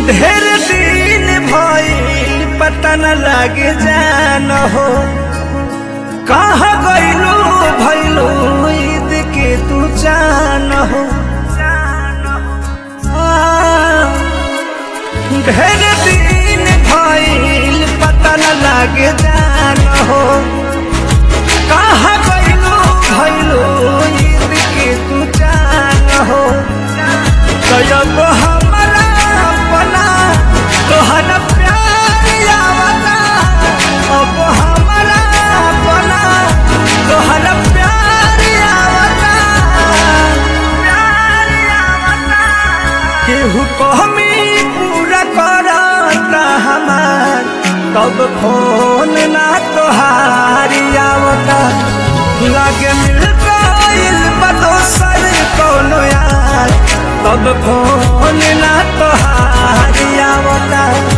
ढेर दिन भइल पता न लागे जान हो कहाँ गइलू भइलू ईद के तू जान हो आ, ढेर दिन भइल पता न लागे जान हो कहाँ गइलू भइलू ईद के तू जान हो कयब हमरा अपना तोहरा प्यार आवता अब हमरा अपना तोहरा प्यार आवता प्यार आवता केहू कहमी पूरा करता हमार तब फोन ना तोहारी आवता लागे मिल गइल बा दोसर कौनो यार तब फोन ना तोहारी आवता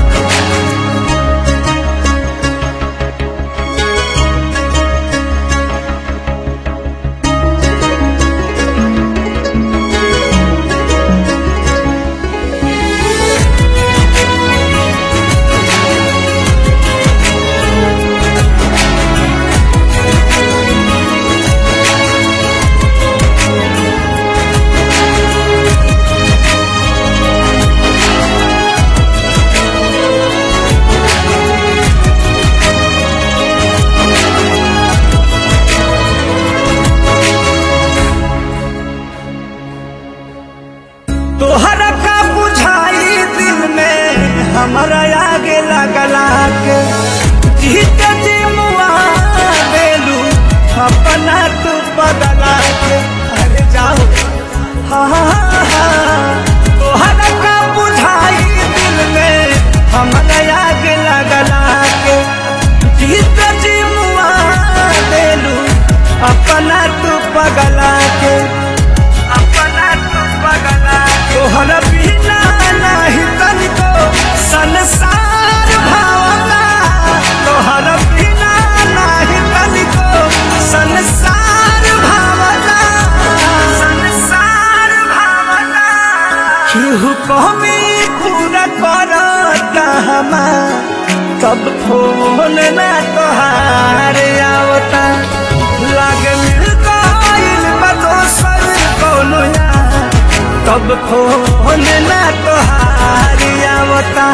तोहरा का बुझाई दिल में हमारा आगे लगला के जीत जी मुआ देलू अपना तू बदला के अरे जाओ हाँ हाँ, हाँ। तोहरा का बुझाई दिल में हमारा आगे लगला के जीत जी मुआ देलू अपना तू पगला के अपना तू पगला तोहरा बिना नाही तनिको संसार भावना तोहरा बिना नाही तनिको संसार भावना संसार भावना केहू कहमी पूरा करता हमार तब फोन ना तोहार आवता लागे मिल गइल बा दोसर कौनो यार तब फोन ना तोहार आवता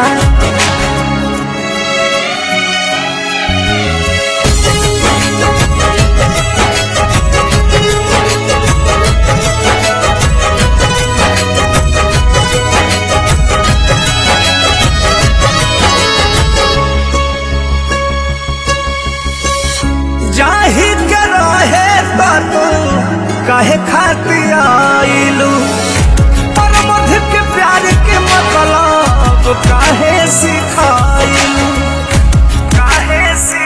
जाही के रहे तो तू कहे खातिर आइलू पर मध के प्यार के मतलब काहे सिखाइलू काहे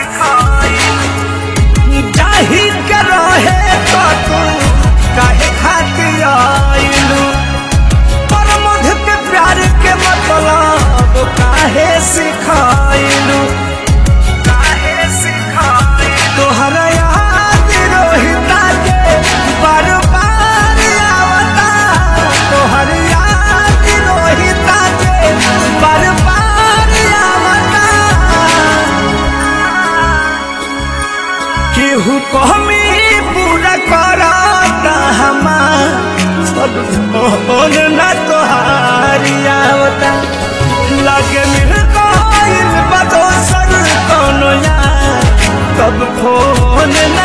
सिखाइलू जाही के रहे तो तू काहे खातिर आइलू पर मध के प्यार के मतलब काहे सिखाइलू काहे सिखाइलू तोहरा याद रोहिता के बार बार आवता तोहर याद रोहिता के बार बार आवता केहू कहमी पूरा करता हमार सब फोन ना तोहारी आवता लागे मिल गइल बा दोसर कौनो यार तब फोन